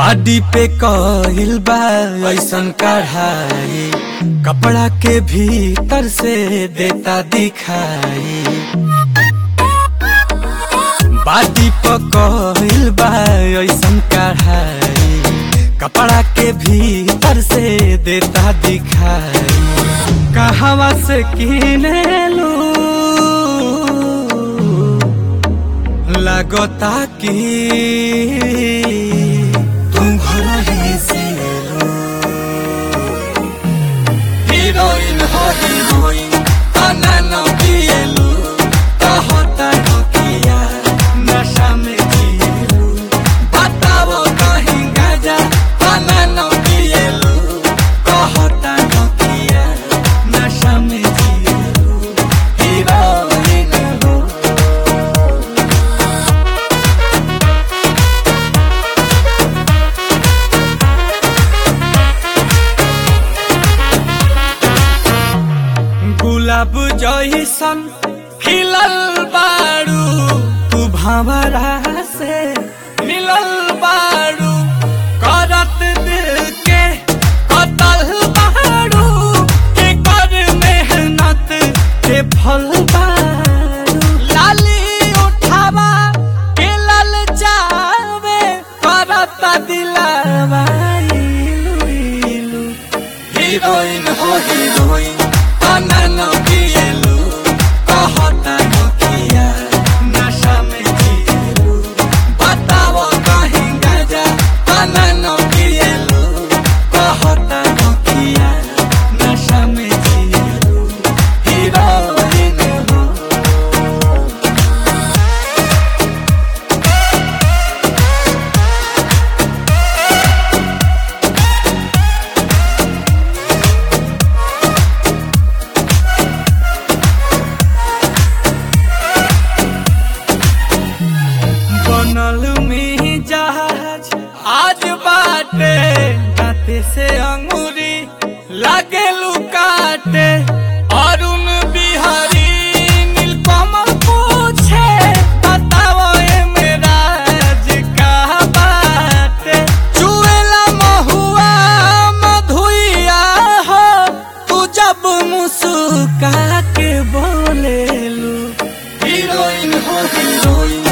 बाडी पे कहिल बा ऐसन कढ़ाई कपड़ा के भीतर से देता दिखाई बाडी पे कहिल बा ऐसन कढ़ाई कपड़ा के भीतर से देता दिखाई कहवा से किने लू लगता कि तुम घर ही से लो हीरोइन हो हीरोइन तना न पिएलू कहता नकिया नशा में जिएलू बताओ कहीं गाजा तना न पिएलू कहता नकिया नशा में जिएलू हीरोइन हो गुलाब जैसन खिलल बारू तू भंवरा से मिलल बारू करत दिल के कतल बारू के कर मेहनत के फल बारू लाली उठावा के लल जावे करत दिलावा इलू इलू हीरोइन हो हीरोइन तना न पिएलू कहता नकिया नशा में जिएलू बताओ कहीं गाजा तना न पिएलू कहता नकिया नशा में जिएलू हीरोइन हो बनल में जहाज आज बाटे दाते से अंगूरी लागे लुकाटे अरुण बिहारी नीलकमल पूछे बताओ ए मेरा का बाटे चुएला महुआ मधुइया हो तू जब मुस्का के बोलेलू हीरोइन हो हीरोइन